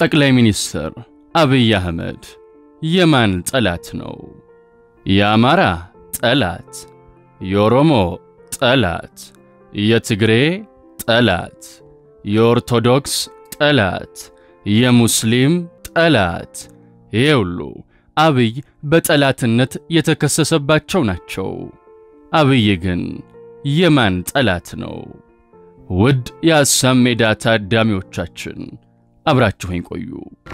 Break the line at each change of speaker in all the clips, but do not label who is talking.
ጠቅላይ ሚኒስትር አብይ አህመድ የማን ጠላት ነው? የአማራ ጠላት፣ የኦሮሞ ጠላት፣ የትግሬ ጠላት፣ የኦርቶዶክስ ጠላት፣ የሙስሊም ጠላት። ይሄ ሁሉ አብይ በጠላትነት የተከሰሰባቸው ናቸው። አብይ ግን የማን ጠላት ነው? ውድ የአሳም ሜዳ ታዳሚዎቻችን አብራችሁኝ ቆዩ።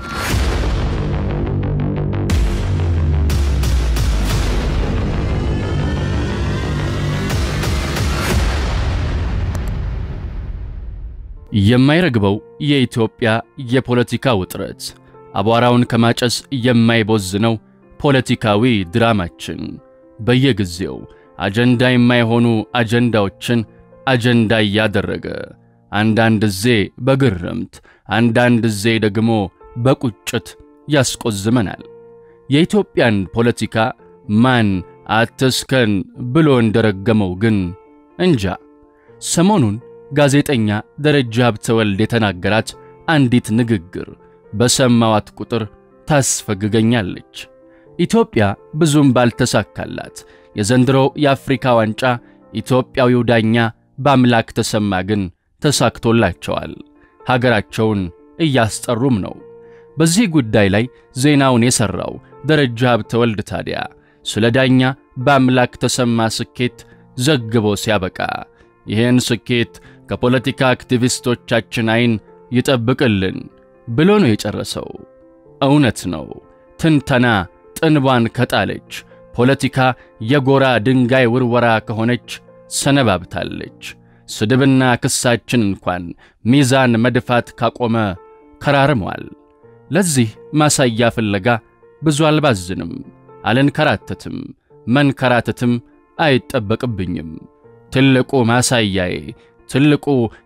የማይረግበው የኢትዮጵያ የፖለቲካ ውጥረት አቧራውን ከማጨስ የማይቦዝነው ፖለቲካዊ ድራማችን በየጊዜው አጀንዳ የማይሆኑ አጀንዳዎችን አጀንዳ እያደረገ አንዳንድ ዜ በግርምት አንዳንድ ዜ ደግሞ በቁጭት ያስቆዝመናል። የኢትዮጵያን ፖለቲካ ማን አትስከን ብሎ እንደረገመው ግን እንጃ። ሰሞኑን ጋዜጠኛ ደረጃ ሀብተወልድ የተናገራት አንዲት ንግግር በሰማዋት ቁጥር ታስፈግገኛለች። ኢትዮጵያ ብዙም ባልተሳካላት የዘንድሮ የአፍሪካ ዋንጫ ኢትዮጵያዊው ዳኛ በአምላክ ተሰማ ግን ተሳክቶላቸዋል። ሀገራቸውን እያስጠሩም ነው። በዚህ ጉዳይ ላይ ዜናውን የሠራው ደረጃ ሀብተወልድ ታዲያ ስለ ዳኛ በአምላክ ተሰማ ስኬት ዘግቦ ሲያበቃ ይህን ስኬት ከፖለቲካ አክቲቪስቶቻችን ዐይን ይጠብቅልን ብሎ ነው የጨረሰው። እውነት ነው። ትንተና ጥንቧን ከጣለች ፖለቲካ የጎራ ድንጋይ ውርወራ ከሆነች ሰነባብታለች። ስድብና ክሳችን እንኳን ሚዛን መድፋት ካቆመ ከራርሟል። ለዚህ ማሳያ ፍለጋ ብዙ አልባዝንም፣ አልንከራተትም፣ መንከራተትም አይጠበቅብኝም። ትልቁ ማሳያዬ ትልቁ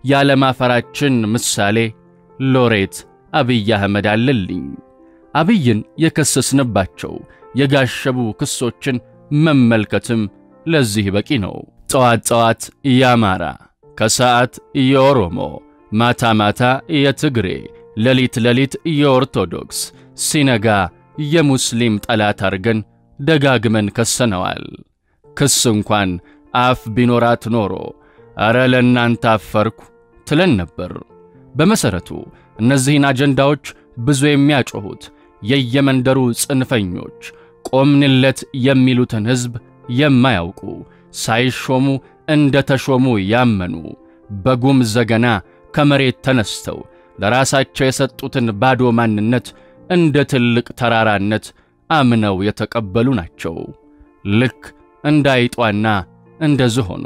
ያለማፈራችን ምሳሌ ሎሬት አብይ አህመድ አለልኝ። አብይን የከሰስንባቸው የጋሸቡ ክሶችን መመልከትም ለዚህ በቂ ነው። ጠዋት ጠዋት የአማራ፣ ከሰዓት የኦሮሞ፣ ማታ ማታ የትግሬ፣ ሌሊት ሌሊት የኦርቶዶክስ፣ ሲነጋ የሙስሊም ጠላት አርገን ደጋግመን ከሰነዋል። ክስ እንኳን አፍ ቢኖራት ኖሮ አረ ለእናንተ አፈርኩ ትለን ነበር። በመሠረቱ እነዚህን አጀንዳዎች ብዙ የሚያጮኹት የየመንደሩ ጽንፈኞች ቆምንለት የሚሉትን ሕዝብ የማያውቁ ሳይሾሙ እንደ ተሾሙ ያመኑ በጉም ዘገና ከመሬት ተነስተው ለራሳቸው የሰጡትን ባዶ ማንነት እንደ ትልቅ ተራራነት አምነው የተቀበሉ ናቸው። ልክ እንደ አይጧና እንደ ዝሆኑ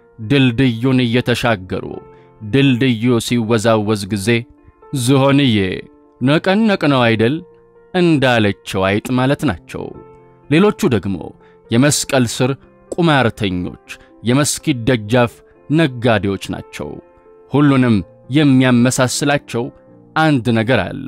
ድልድዩን እየተሻገሩ ድልድዩ ሲወዛወዝ ጊዜ ዝሆንዬ ነቀነቅ ነው አይደል እንዳለችው አይጥ ማለት ናቸው። ሌሎቹ ደግሞ የመስቀል ስር ቁማርተኞች፣ የመስጊድ ደጃፍ ነጋዴዎች ናቸው። ሁሉንም የሚያመሳስላቸው አንድ ነገር አለ።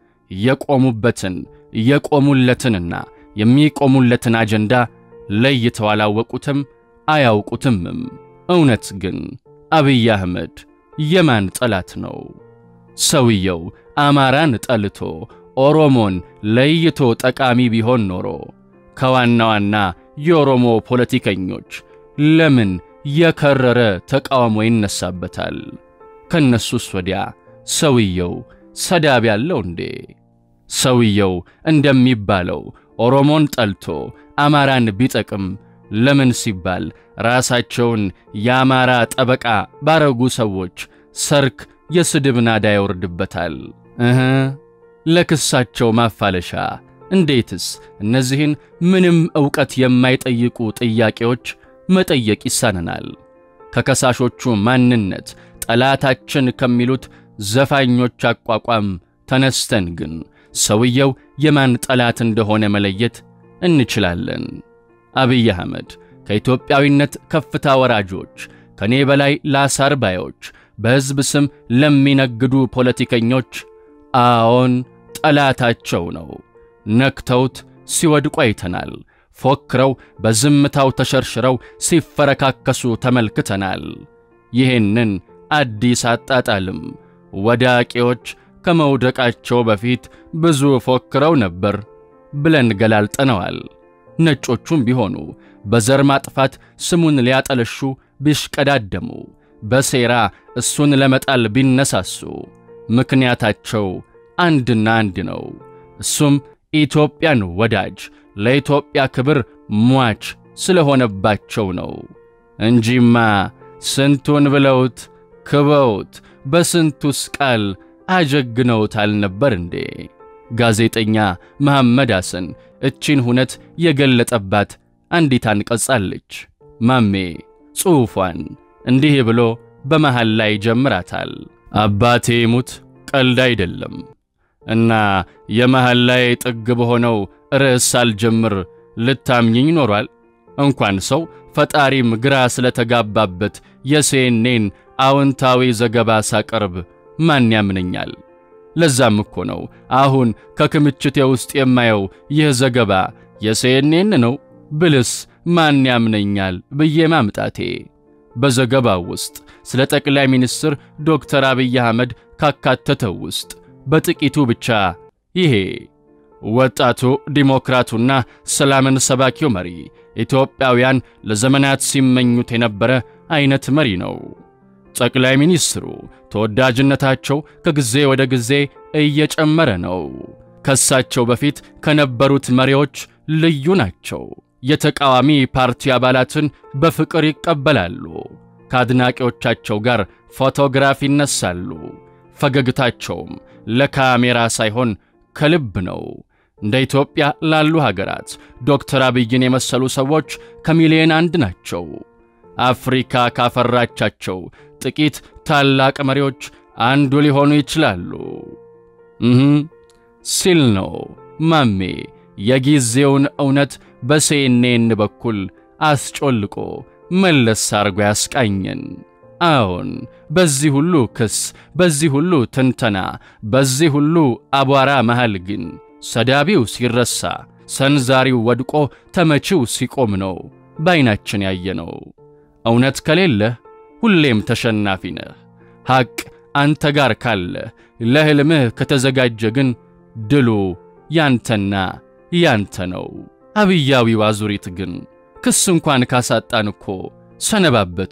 የቆሙበትን የቆሙለትንና የሚቆሙለትን አጀንዳ ለይተው አላወቁትም አያውቁትምም። እውነት ግን አብይ አህመድ የማን ጠላት ነው? ሰውየው አማራን ጠልቶ ኦሮሞን ለይቶ ጠቃሚ ቢሆን ኖሮ ከዋና ዋና የኦሮሞ ፖለቲከኞች ለምን የከረረ ተቃውሞ ይነሳበታል? ከነሱስ ወዲያ ሰውየው ሰዳብ ያለው እንዴ? ሰውየው እንደሚባለው ኦሮሞን ጠልቶ አማራን ቢጠቅም ለምን ሲባል ራሳቸውን የአማራ ጠበቃ ባረጉ ሰዎች ሰርክ የስድብ ናዳ ይወርድበታል? እህ ለክሳቸው ማፋለሻ እንዴትስ እነዚህን ምንም ዕውቀት የማይጠይቁ ጥያቄዎች መጠየቅ ይሳነናል? ከከሳሾቹ ማንነት ጠላታችን ከሚሉት ዘፋኞች አቋቋም ተነስተን ግን ሰውየው የማን ጠላት እንደሆነ መለየት እንችላለን። አብይ አህመድ ከኢትዮጵያዊነት ከፍታ ወራጆች፣ ከኔ በላይ ላሳር ባዮች፣ በሕዝብ ስም ለሚነግዱ ፖለቲከኞች አዎን ጠላታቸው ነው። ነክተውት ሲወድቁ አይተናል። ፎክረው በዝምታው ተሸርሽረው ሲፈረካከሱ ተመልክተናል። ይህንን አዲስ አጣጣልም ወዳቂዎች ከመውደቃቸው በፊት ብዙ ፎክረው ነበር ብለን ገላልጠነዋል። ነጮቹም ቢሆኑ በዘር ማጥፋት ስሙን ሊያጠለሹ ቢሽቀዳደሙ፣ በሴራ እሱን ለመጣል ቢነሳሱ ምክንያታቸው አንድና አንድ ነው። እሱም ኢትዮጵያን ወዳጅ ለኢትዮጵያ ክብር ሟች ስለሆነባቸው ነው እንጂማ ስንቱን ብለውት ክበውት በስንቱስ ቃል አጀግነውት አልነበር እንዴ? ጋዜጠኛ መሐመድ ሐሰን እቺን ሁነት የገለጠባት አንዲት አንቀጽ አለች። ማሜ ጽሑፏን እንዲህ ብሎ በመሃል ላይ ጀምራታል። አባቴ ሙት ቀልድ አይደለም እና የመሃል ላይ ጥግ በሆነው ርዕስ ሳልጀምር ልታምኝኝ ኖሯል። እንኳን ሰው ፈጣሪም ግራ ስለተጋባበት የሴኔን አዎንታዊ ዘገባ ሳቀርብ ማን ያምነኛል? ለዛም እኮ ነው አሁን ከክምችቴ ውስጥ የማየው ይህ ዘገባ የሴኔን ነው ብልስ ማን ያምነኛል ብዬ ማምጣቴ። በዘገባው ውስጥ ስለ ጠቅላይ ሚኒስትር ዶክተር አብይ አህመድ ካካተተው ውስጥ በጥቂቱ ብቻ ይሄ ወጣቱ ዲሞክራቱና ሰላምን ሰባኪው መሪ ኢትዮጵያውያን ለዘመናት ሲመኙት የነበረ አይነት መሪ ነው። ጠቅላይ ሚኒስትሩ ተወዳጅነታቸው ከጊዜ ወደ ጊዜ እየጨመረ ነው። ከሳቸው በፊት ከነበሩት መሪዎች ልዩ ናቸው። የተቃዋሚ ፓርቲ አባላትን በፍቅር ይቀበላሉ። ከአድናቂዎቻቸው ጋር ፎቶግራፍ ይነሳሉ። ፈገግታቸውም ለካሜራ ሳይሆን ከልብ ነው። እንደ ኢትዮጵያ ላሉ ሀገራት ዶክተር አብይን የመሰሉ ሰዎች ከሚሊዮን አንድ ናቸው። አፍሪካ ካፈራቻቸው ጥቂት ታላቅ መሪዎች አንዱ ሊሆኑ ይችላሉ። እህ ሲል ነው ማሜ የጊዜውን እውነት በሴኔን በኩል አስጮልቆ መለስ አርጎ ያስቃኘን። አዎን በዚህ ሁሉ ክስ፣ በዚህ ሁሉ ትንተና፣ በዚህ ሁሉ አቧራ መሃል ግን ሰዳቢው ሲረሳ፣ ሰንዛሪው ወድቆ ተመቺው ሲቆም ነው በዐይናችን ያየነው። እውነት ከሌለህ ሁሌም ተሸናፊ ነህ። ሐቅ አንተ ጋር ካለ ለሕልምህ ከተዘጋጀ ግን ድሉ ያንተና ያንተ ነው። አብያዊው አዙሪት ግን ክስ እንኳን ካሳጣን እኮ ሰነባበተ።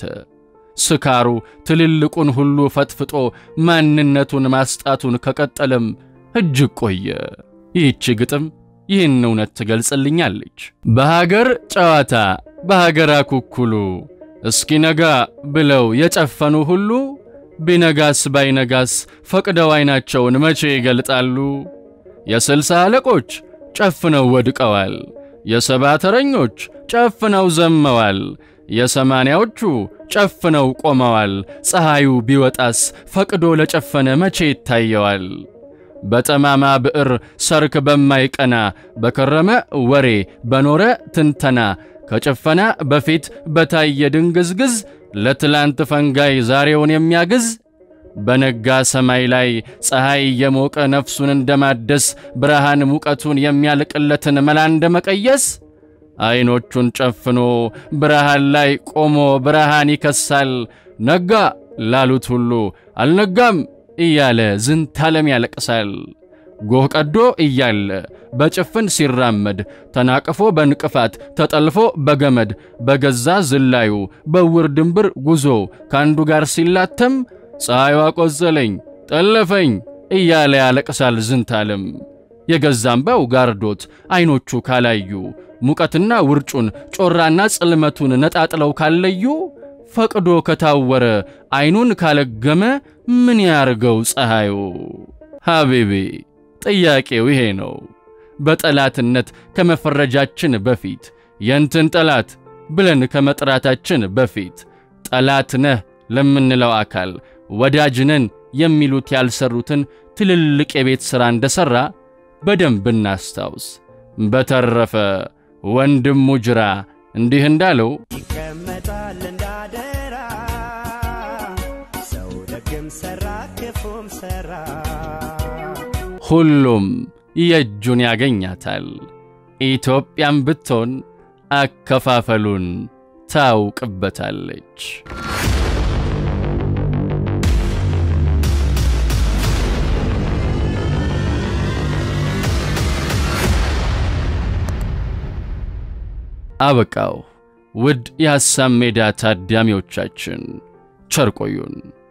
ስካሩ ትልልቁን ሁሉ ፈጥፍጦ ማንነቱን ማስጣቱን ከቀጠለም እጅግ ቆየ። ይህች ግጥም ይህን እውነት ትገልጽልኛለች። በሀገር ጨዋታ በሀገር አኩኩሉ እስኪነጋ ብለው የጨፈኑ ሁሉ ቢነጋስ ባይነጋስ ፈቅደው ዐይናቸውን መቼ ይገልጣሉ? የስልሳ አለቆች ጨፍነው ወድቀዋል። የሰባ ተረኞች ጨፍነው ዘመዋል። የሰማንያዎቹ ጨፍነው ቆመዋል። ፀሐዩ ቢወጣስ ፈቅዶ ለጨፈነ መቼ ይታየዋል? በጠማማ ብዕር ሰርክ በማይቀና በከረመ ወሬ በኖረ ትንተና ከጭፈና በፊት በታየ ድንግዝግዝ ለትላንት ፈንጋይ ዛሬውን የሚያግዝ በነጋ ሰማይ ላይ ፀሐይ የሞቀ ነፍሱን እንደማደስ ብርሃን ሙቀቱን የሚያልቅለትን መላ እንደ መቀየስ ዐይኖቹን ጨፍኖ ብርሃን ላይ ቆሞ ብርሃን ይከሳል። ነጋ ላሉት ሁሉ አልነጋም እያለ ዝንታለም ያለቅሳል። ጎህ ቀዶ እያለ በጭፍን ሲራመድ ተናቅፎ በንቅፋት ተጠልፎ በገመድ በገዛ ዝላዩ በውር ድንብር ጉዞ ከአንዱ ጋር ሲላተም ፀሐዩ አቆዘለኝ ጠለፈኝ እያለ ያለቅሳል ዝንታለም። የገዛምባው ጋርዶት ዐይኖቹ ካላዩ ሙቀትና ውርጩን ጮራና ጽልመቱን ነጣጥለው ካለዩ ፈቅዶ ከታወረ ዐይኑን ካለገመ ምን ያርገው ፀሐዩ? ሐቢቢ ጥያቄው ይሄ ነው። በጠላትነት ከመፈረጃችን በፊት የንትን ጠላት ብለን ከመጥራታችን በፊት ጠላት ነህ ለምንለው አካል ወዳጅ ነን የሚሉት ያልሰሩትን ትልልቅ የቤት ሥራ እንደሠራ በደንብ እናስታውስ። በተረፈ ወንድሙ ጅራ እንዲህ እንዳለው
ይቀመጣል እንዳደራ ሰው ደግም ሰራ ክፉም ሰራ
ሁሉም የእጁን ያገኛታል። ኢትዮጵያም ብትሆን አከፋፈሉን ታውቅበታለች። አበቃው። ውድ የሐሳብ ሜዳ ታዳሚዎቻችን ቸር ቆዩን።